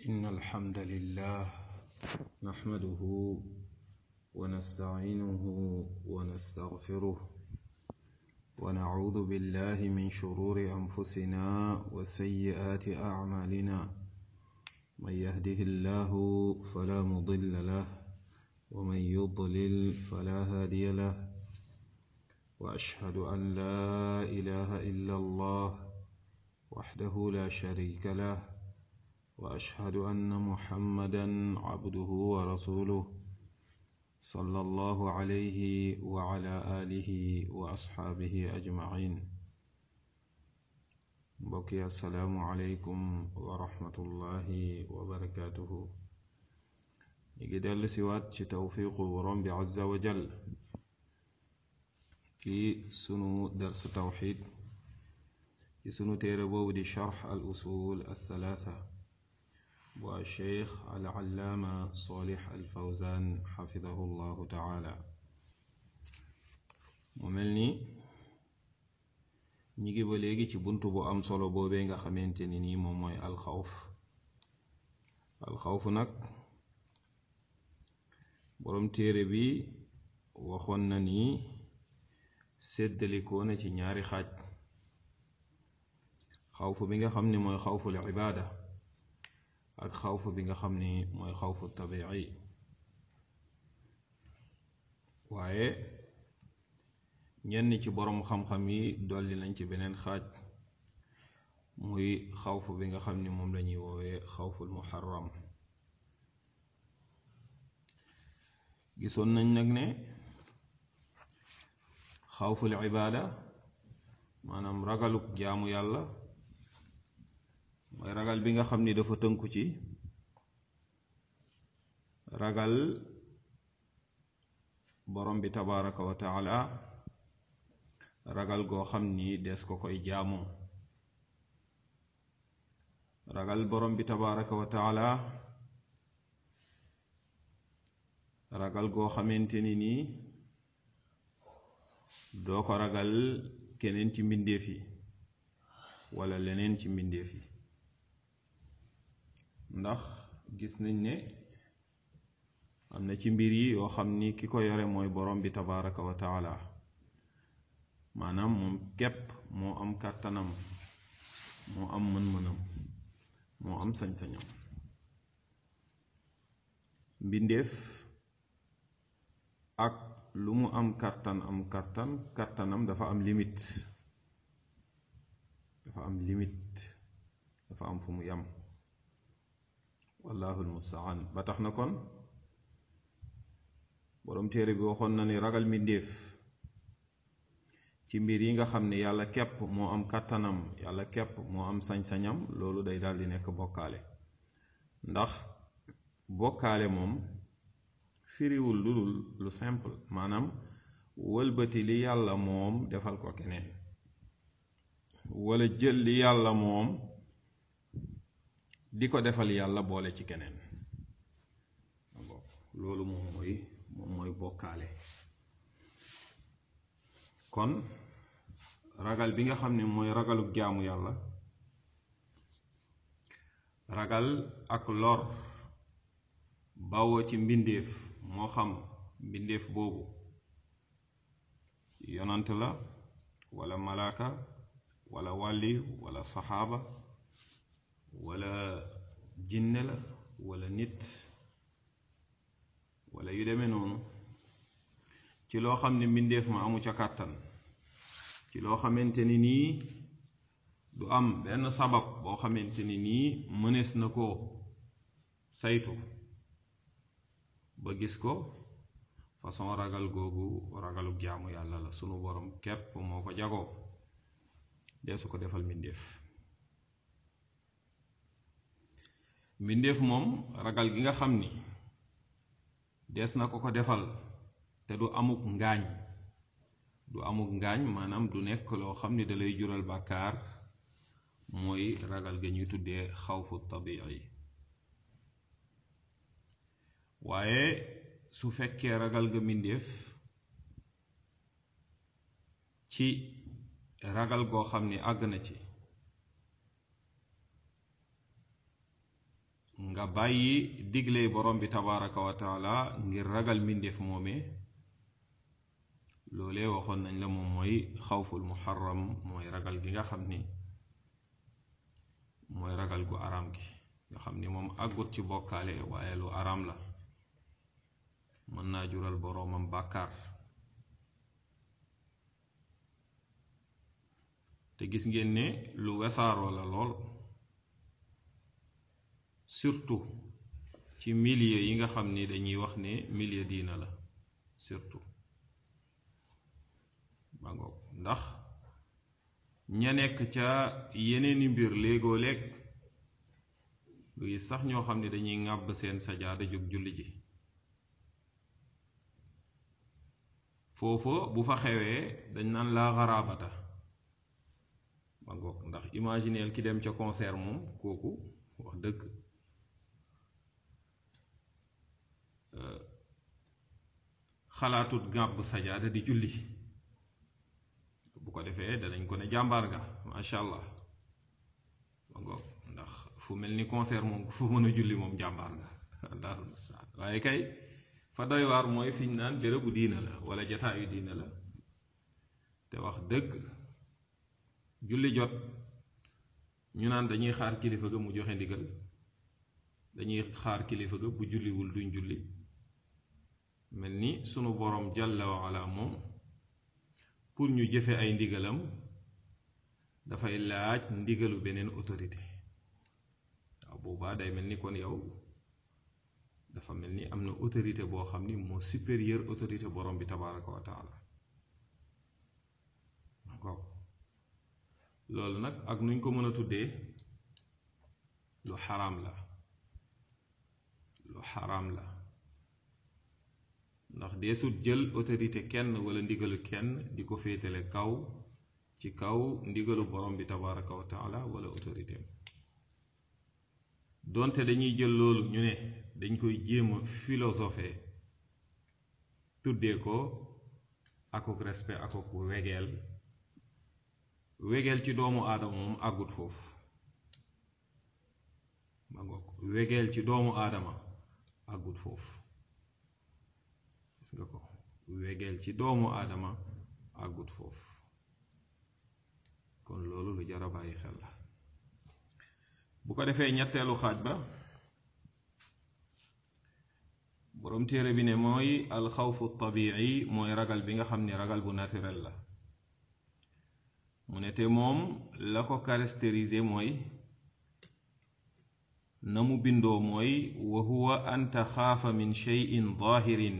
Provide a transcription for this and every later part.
إن الحمد لله نحمده ونستعينه ونستغفره ونعوذ بالله من شرور أنفسنا وسيئات أعمالنا من يهده الله فلا مضل له ومن يضلل فلا هادي له وأشهد أن لا إله إلا الله وحده لا شريك له واشهد ان محمدا عبده ورسوله صلى الله عليه وعلى اله واصحابه اجمعين بقي السلام عليكم ورحمه الله وبركاته نيجي دل سوات ci tawfiqu borom bi azza wa jal ci sunu dars tawxid ci sunu téere boobu di charx al usul al thalatha bu alcheikh alallaama solix alfawzan xafidahu llahu taala mu mel ni ñi ngi ba léegi ci bunt bu am solo boobee nga xamante ni nii moom mooy alxawf alxawf nag boroom téere bi waxoon na ni séddalikoo na ci ñaari xaaj xawf bi nga xam ni mooy xawful ibaada ak xawf bi nga xam ni mooy xawfu tabi'i waaye ñenn ci boroom xam-xam yi dolli nañ ci beneen xaaj muy xawf bi nga xam ni moom lañuy woowee xawful muharram gisoon nañ nag ne xawful ibaada maanaam ragaluk jaamu yàlla mooy ragal bi nga xam ni dafa tënku ci ragal borom bi tabaraka wa taala ragal goo xam ni des ko koy jaamoo ragal borom bi tabaraka wa taala ragal goo xamante ni nii doo ko ragal keneen ci mbindeef yi wala leneen ci mbindeef yi ndax gis nañ ne am na ci mbir yi yoo xam ni ki ko yore mooy borom bi tabaraka wa taala maanaam moom képp moo am kàttanam moo am mën-mënam moo am sañ-sañam mbindeef ak lu mu am kàttan am kàttan kàttanam dafa am limite dafa am limite dafa am fu mu yam wallahu almustaan ba tax na kon boroom téere bi waxoon na ni ragal mbindéef ci mbir yi nga xam ne yàlla képp moo am kàttanam yàlla képp moo am sañ-sañam loolu day daal di nekk bokkaale ndax bokkaale moom firiwul lu dul lu simple maanaam wëlbati li yàlla moom defal ko keneen wala jël li yàlla moom di ko defal yàlla boole ci keneen loolu moom mooy moom mooy bokkaale kon ragal bi nga xam ne mooy ragaluk jaamu yàlla ragal ak lor bawoo ci mbindeef moo xam mbindeef boobu yonant la wala malaaka wala wàlli wala saxaaba wala jinne la wala nit wala yu demee noonu ci loo xam ne mbindeef ma amu ca kàttan ci loo xamante ni nii du am benn sabab boo xamante ni nii mënees na ko saytu ba gis ko façon ragal googu ragaluk jaamu yàlla la sunu borom képp moo ko jagoo deesu ko defal mbindeef mbindeef moom ragal gi nga xam ni des na ko ko defal te du amuk ngaañ du amuk ngaañ maanaam du nekk loo xam ni dalay jural bàkkaar mooy ragal ga ñuy tuddee xawfu tabii waaye su fekkee ragal ga mbindeef ci ragal goo xam ni àgg na ci nga bàyyi digle borom bi tabaraka wa taala ngir ragal mbindeef moomee loolee waxoon nañ la moom mooy xawful muharram mooy ragal gi nga xam ni mooy ragal gu araam gi nga xam ni moom àggut ci bokkaale waaye lu araam la mën naa jural boroomam bàkkaar te gis ngeen ne lu wesaaroo la lool surtout ci milieu yi nga xam ni dañuy wax ne milieu diina la surtout ba ngoog ndax ña nekk ca yeneeni mbir léegoo léeg lu gis sax ñoo xam ne dañuy ŋàbb seen sajaada jóg julli ji foofa bu fa xewee dañ naan laa xaraabata ba ngoog ndax imagineel ki dem ca concert moom kooku wax dëgg xalaatut ŋàbb sajaada di julli bu ko defee danañ ko ne jàmbaar nga macha allah ba ngoog ndax fu mel ni concert moom fu mën a julli moom jàmbaar nga allahul mustaan waaye kay fa doy waar mooy fi ñu naan bérébu diina la wala jataayu diina la te wax dëgg julli jot ñu naan dañuy xaar kilifa ga mu joxe ndigal dañuy xaar kilifa ga bu julliwul duñ julli mel ni sunu borom jalla wa ala moom pour ñu jëfe ay ndigalam dafay laaj ndigalu beneen autorité waaw boobaa day mel ni kon yow dafa mel ni am na autorité boo xam ni moo supérieur autorité borom bi tabaraka wa taala d'accord loolu nag ak nuñ ko mën a tuddee lu xaraam la lu xaraam la ndax deesut jël autorité kenn wala ndigalu kenn di ko féetale kaw ci kaw ndigalu borom bi tabaraka wa taala wala autorité donte dañuy jël loolu ñu ne dañ koy jéem a philosophe tuddee ko akuk respect akuk wegeel wegeel ci doomu aadama moom àggut foofu ma ngoog wegeel ci doomu aadama àggut foofu gis nga ko wegeel ci doomu aadama àggut foofu kon loolu lu jar a bàyyi xel la bu ko defee ñetteelu xaaj ba boroom téere bi ne mooy alxawfu tabii mooy ragal bi nga xam ni ragal bu naturel la mu ne te moom la ko caractérisé mooy na mu bindoo mooy wa huwa an taxaafa min cheyin daahirin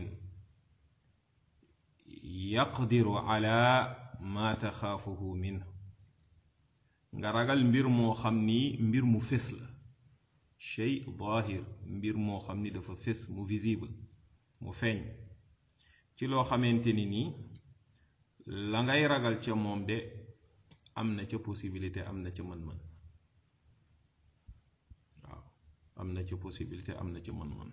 yaqdiru ala ma taxaafuhu min nga ragal mbir moo xam ni mbir mu fés la chey daahir mbir moo xam ni dafa fés mu visible mu feeñ ci loo xamante ni nii la ngay ragal ca moom de am na ca possibilité am na ca mën-mën waaw am na ca possibilité am na ca mën-mën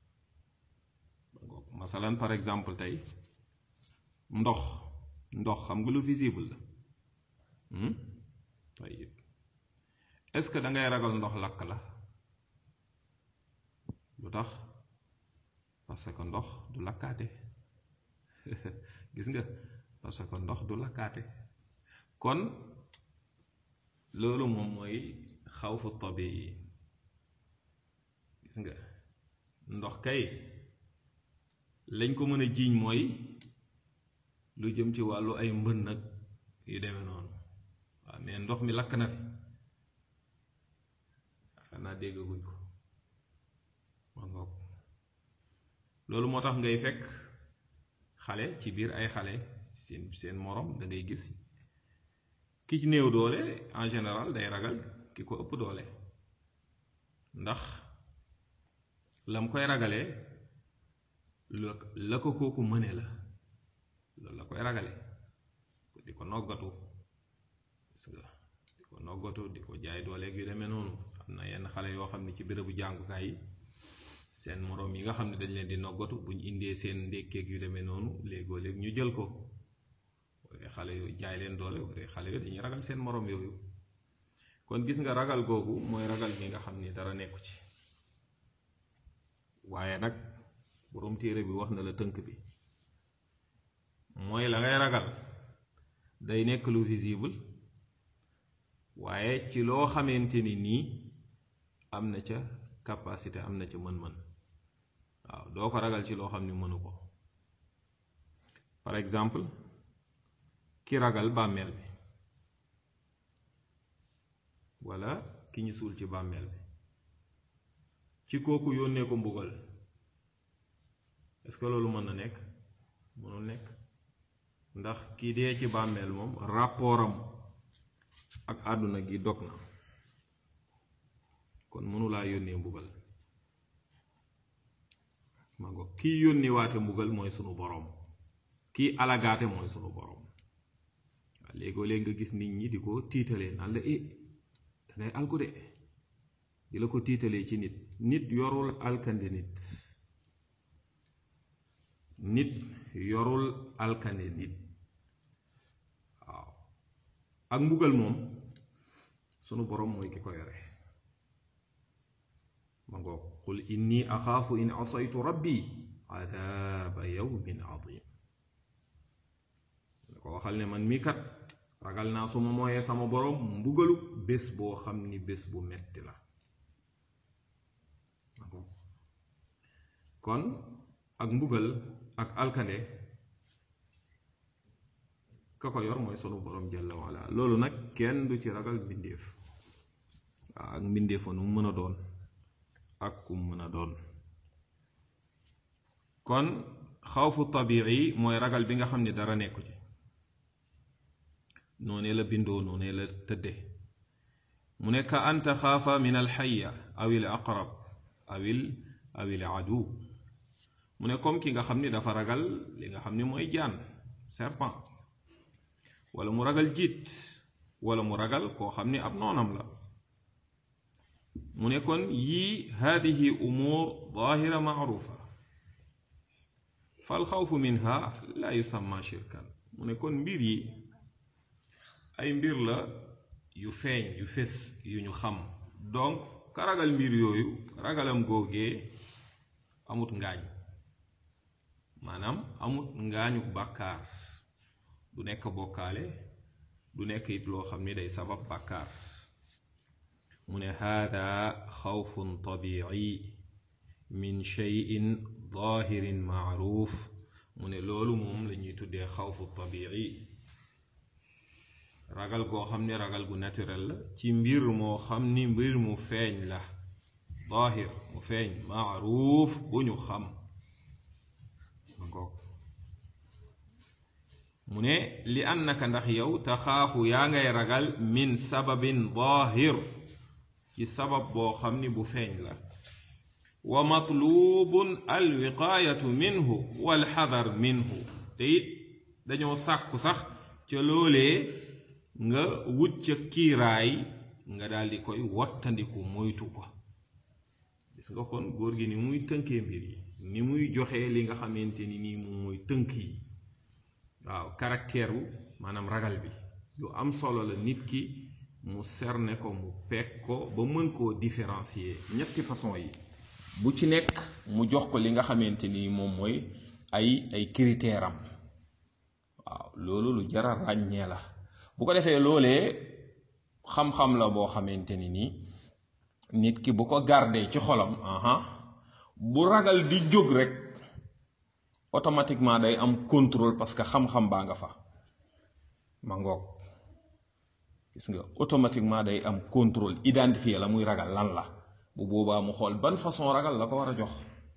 masalan par exemple tey ndox ndox xam nga lu visible la tayib est-ce que da ngay ragal ndox lakk la lu tax parce que ndox du lakkaate gis nga parce que ndox du lakkaate kon loolu moom mooy xawfu tabii gis nga ndox kay lañ ko mën a jiiñ mooy lu jëm ci wàllu ay mbën nag yu demee noonu waaw mais ndox mi lakk na fi xanaa déggaguñ ko ma ngoog loolu moo tax ngay fekk xale ci biir ay xale seen seen morom da ngay gis ki ci néew doole en général day ragal ki ko ëpp doole ndax lam koy ragalee la ko kooku mëne la loolu la koy ragale di ko noggatu gis nga di ko noggatu di ko jaay dooleeg yu demee noonu am na yenn xale yoo xam ne ci bérébu jàngukaay yi seen moroom yi nga xam ne dañ leen di noggatu buñ indee seen ndékkeeg yu demee noonu léegoo léeg ñu jël ko wala xale yooyu jaay leen doole wala xale yooyu dañuy ragal seen moroom yooyu kon gis nga ragal googu mooy ragal gi nga xam ni dara nekku ci waaye nag borom téere bi wax na la tënk bi mooy la ngay ragal day nekk lu visible waaye ci loo xamante ni nii am na ca capacité am na ca mën-mën waaw doo ko ragal ci loo xam ni mënu ko par exemple ki ragal bàmmeel bi wala ki ñu suul ci bàmmeel bi ci kooku yónnee ko mbugal est-ce que loolu mën na nekk mënul nekk ndax ki dee ci bàmmeel moom rapportam ak àdduna gi dog na kon mënulaa yónnee mbugal ma ngo kii yónni waate mbugal mooy sunu boroom kii alagaate mooy sunu boroom waaw léegoo léeg nga gis nit ñi di ko tiitalee naan la eh dangay alku de di la ko tiitalee ci nit nit yorul alkande nit nit yorul alkande nit waaw ak mbugal moom sunu boroom mooy ki ko yore ma ngoog qul inni axaafu in asaytu rabbi adaaba yawmin adim da ko waxal ne man mii kat ragal naa su ma mooyee sama boroom mbugalu bés boo xam ni bés bu metti la ma ngoog kon ak mbugal ak alkande ka ko yor mooy sunu boroom jalla wala loolu nag kenn du ci ragal mbindéef waaw ak mbindéefa nu mu mën a doon ak kum mën a doon kon xawfu tabii mooy ragal bi nga xam ne dara nekku ci noonee la bindoo noonee la tëdde mu ne ka anta xaafa min alxaya aw il aqrab awil awil adu mu ne comme ki nga xam ni dafa ragal li nga xam ni mooy jaan serpent wala mu ragal jiit wala mu ragal koo xam ni ab noonam la mu ne kon yii haadihi umuur zaahira maarufa fal xawfu minha la yusamma shirkan mu ne kon mbir yi ay mbir la yu feeñ yu fés yu ñu xam donc ka ragal mbir yooyu ragalam góogee amut ngaañ maanaam amut ngaañu bàkkaar du nekk bokkaale du nekk it loo xam ni day sabab bàkkaar mu ne haada xawfun tabici min cheyin zahirin maaruf mu ne loolu moom la ñuy tuddee xawfu tabici ragal goo xam ni ragal gu naturel la ci mbir moo xam ni mbir mu feeñ la zahir mu feeñ maaruf bu ñu xam ma ngoog mu ne li annaka ndax yow taxaafu yaa ngay ragal min sababin zahir ci sabab boo xam ni bu feeñ la wa matlubun alwiqaayatu minhu walxadar minhu te it dañoo sàkku sax ca loolee nga wut ca kiiraay nga daldi koy wattandiku moytu ko gis nga kon góor gi ni muy tënkee mbir yi ni muy joxee li nga xamante ni nii moom mooy tënk yi waaw caractère wu maanaam ragal bi lu am solo la nit ki mu serne ko mu peeg ko ba mën koo différencier ñetti façon yi bu ci nekk mu jox ko li nga xamante ni moom mooy ay ay critère am waaw loolu lu jara ràññee la bu ko defee loolee xam-xam la boo xamante ni nii nit ki bu ko gardé ci xolam aha bu ragal di jóg rek automatiquement day am contrôle parce que xam-xam baa nga fa ma ngoog gis nga automatiquement day am contrôle identifier la muy ragal lan la bu boobaa mu xool ban façon ragal la ko war a jox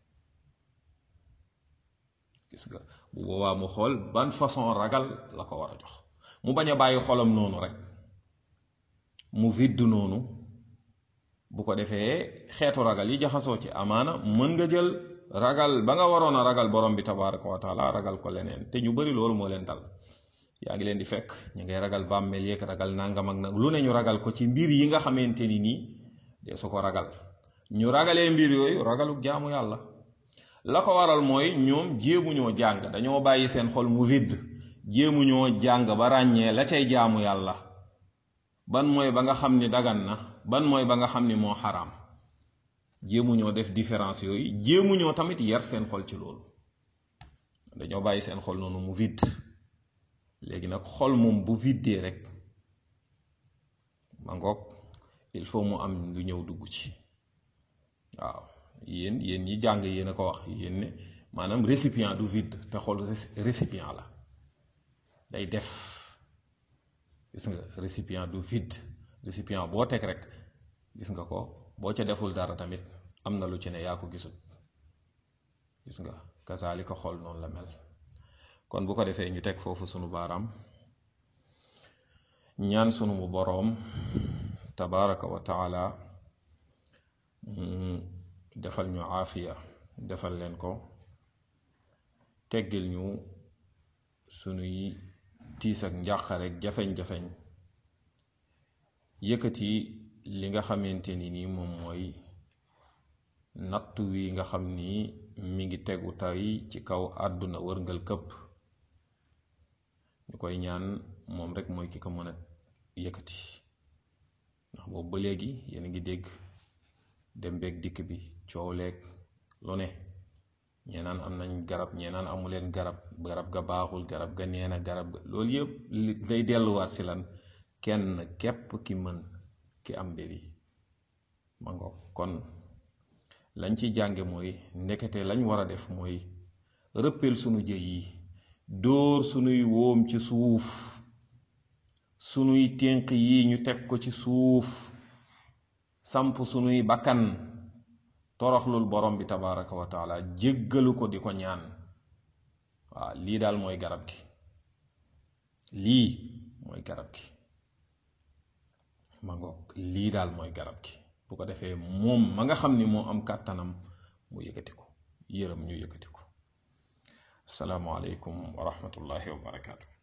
gis nga bu boobaa mu xool ban façon ragal la ko war a jox mu bañ a bàyyi xolam noonu rek mu vidd noonu bu ko defee xeetu ragal yi jaxasoo ci amaana mën nga jël ragal ba nga waroon a ragal borom bi tabaraka wa taala ragal ko leneen te ñu bari loolu moo leen dal yaa ngi leen di fekk ñu ngay ragal bàmmeel yeeg ragal nangam ak nag lu ne ñu ragal ko ci mbir yi nga xamante ni nii de su ko ragal ñu ragalee mbir yooyu ragaluk jaamu yàlla la ko waral mooy ñoom jéemuñoo jàng dañoo bàyyi seen xol mu vidd jéemuñoo jàng ba ràññee la cay jaamu yàlla ban mooy ba nga xam ni dagan na ban mooy ba nga xam ni moo xaraam jéemuñoo def différence yooyu jéemuñoo tamit yar seen xol ci loolu dañoo bàyyi seen xol noonu mu vide léegi nag xol moom bu viddee rek ma ngoog il faut mu am lu ñëw dugg ci waaw yéen yéen ñi jàng yéen a ko wax yéen ne maanaam récipient du vide te xol récipient la day def gis nga récipient du vide récipient boo teg rek gis nga ko boo ca deful dara tamit am na lu ci ne yaa ko gisul gis nga kasaali ko xol noonu la mel kon bu ko defee ñu teg foofu sunu baaraam ñaan sunu bu boroom tabaraka wa taala defal ñu aafiya defal leen ko teggil ñu sunuy tiis ak njàqare ak jafeñ-jafeñ yëkkati li nga xamante ni nii moom mooy nattu wi nga xam ni mi ngi tegu tay ci kaw àdduna wërngal këpp ñu koy ñaan moom rek mooy ki ko mën a yëkkati ndax boobu ba léegi yéen a ngi dégg dem beeg dikk bi coow leeg lu ne ñee naan am nañ garab ñee naan amuleen garab garab ga baaxul garab ga neena garab ga loolu yëpp lay delluwaat si lan kenn képp ki mën ki am mbir yi ma ngoog kon lañ ci jànge mooy ndekete lañ war a def mooy rëppel sunu jëy yi dóor sunuy wóom ci suuf sunuy ténq yi ñu teg ko ci suuf samp sunuy bakkan toroxlul borom bi tabaraka wa taala jéggalu ko di ko ñaan waaw lii daal mooy garab gi lii mooy garab gi ma ngoog lii daal mooy garab gi bu ko defee moom ma nga xam ni moo am kàttanam mu yëkkati ko yërëm ñu yëkkati ko asalaamualeykum wa rahmatullahi wa barakaatu